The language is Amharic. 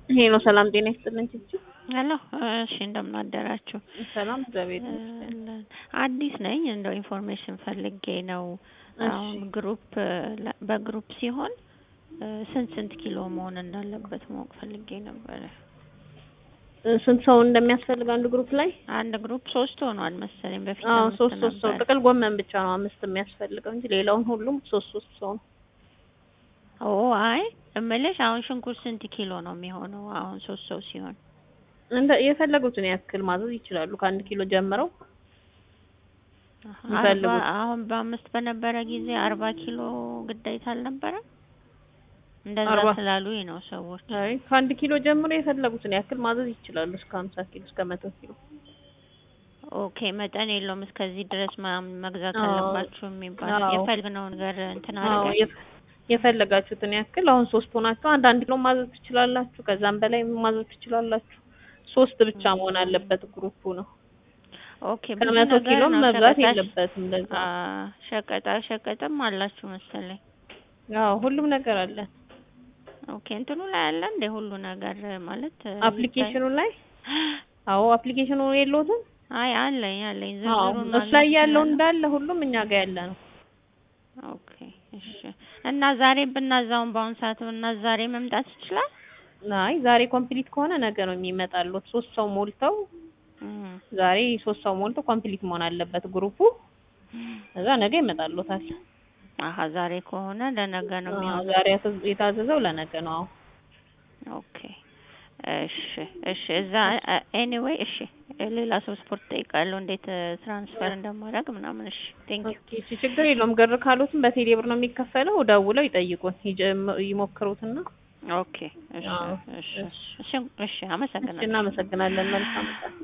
ይሄ ነው። ሰላም ጤና ይስጥልን ቺቺ። ሄሎ እሺ፣ እንደምን አደራችሁ? ሰላም እግዚአብሔር ይመስገን። አዲስ ነኝ። እንደው ኢንፎርሜሽን ፈልጌ ነው። አሁን ግሩፕ በግሩፕ ሲሆን ስንት ስንት ኪሎ መሆን እንዳለበት ማወቅ ፈልጌ ነበረ። ስንት ሰው እንደሚያስፈልግ አንድ ግሩፕ ላይ? አንድ ግሩፕ ሶስት ሆኗል መሰለኝ። በፊት አዎ አምስት ሶስት ሶስት ሰው ነበር። ጥቅል ጎመን ብቻ ነው አምስት የሚያስፈልገው እንጂ ሌላውን ሁሉም ሶስት ሶስት ሰው ነው። ኦ አይ እምልሽ አሁን ሽንኩርት ስንት ኪሎ ነው የሚሆነው? አሁን ሶስት ሰው ሲሆን እንደ የፈለጉትን ያክል ማዘዝ ይችላሉ። ከአንድ ኪሎ ጀምረው አርባ የሚፈልጉት። አሁን በአምስት በነበረ ጊዜ አርባ ኪሎ ግዴታ አልነበረም? እንደዛ አርባ ስላሉኝ ነው ሰዎች። አይ ከአንድ ኪሎ ጀምሮ የፈለጉትን ያክል ማዘዝ ይችላሉ። እስከ ሀምሳ ኪሎ እስከ መቶ ኪሎ ኦኬ መጠን የለውም እስከዚህ ድረስ ምናምን መግዛት አዎ። አለባችሁ የሚባል አዎ። የፈለግነው ነገር እንትን አዎ አድርገን የፈ- የፈለጋችሁትን ያክል አሁን ሶስት ሆናችሁ አንድ አንድ ኪሎ ማዘዝ ትችላላችሁ። ከዛም በላይ ማዘዝ ትችላላችሁ። ሶስት ብቻ መሆን አለበት ግሩፑ ነው። ኦኬ ብዙ ከመቶ ነገር ኪሎም ነው። መብዛት ሸቀጣ የለበትም። ለዛ አ ሸቀጣ ሸቀጥም አላችሁ መሰለኝ። አዎ ሁሉም ነገር አለ። ኦኬ እንትኑ ላይ አለ እንደ ሁሉ ነገር ማለት እ, አፕሊኬሽኑ ላይ አዎ አፕሊኬሽኑ የለውትም። አይ አለኝ አለኝ አዎ ዝርዝሩን እሱ ላይ ማግኘት ያለው እችላለሁ? እንዳለ ሁሉም እኛ ጋር ያለ ነው። ኦኬ እሺ። እና ዛሬ ብናዛውን በአሁን ሰዓት ብና ዛሬ መምጣት ይችላል? አይ ዛሬ ኮምፕሊት ከሆነ ነገ ነው የሚመጣሉት። ሶስት ሰው ሞልተው እም። ዛሬ ሶስት ሰው ሞልተው ኮምፕሊት መሆን አለበት ግሩፑ። ከዛ ነገ ይመጣሉታል። አሀ ዛሬ ከሆነ ለነገ ነው አዎ የሚሆነው። ዛሬ ያዘዝ- የታዘዘው ለነገ ነው። አዎ ኦኬ እሺ እሺ። እዛ ኤኒዌይ እሺ። ሌላ ሰው ስፖርት ጠይቃለሁ እንዴት ትራንስፈር እንደማደርግ ምናምን። እሺ ቴንክ ዩ። ኦኬ እሺ፣ ችግር የለውም። ግር ካሉትም በቴሌ ብር ነው የሚከፈለው። ደውለው ይጠይቁን ይጀም- ይሞክሩትና ኦኬ እሺ አዎ እሺ እሺ እሺ እሺ። አመሰግናለሁ። እናመሰግናለን። መልካም ቀን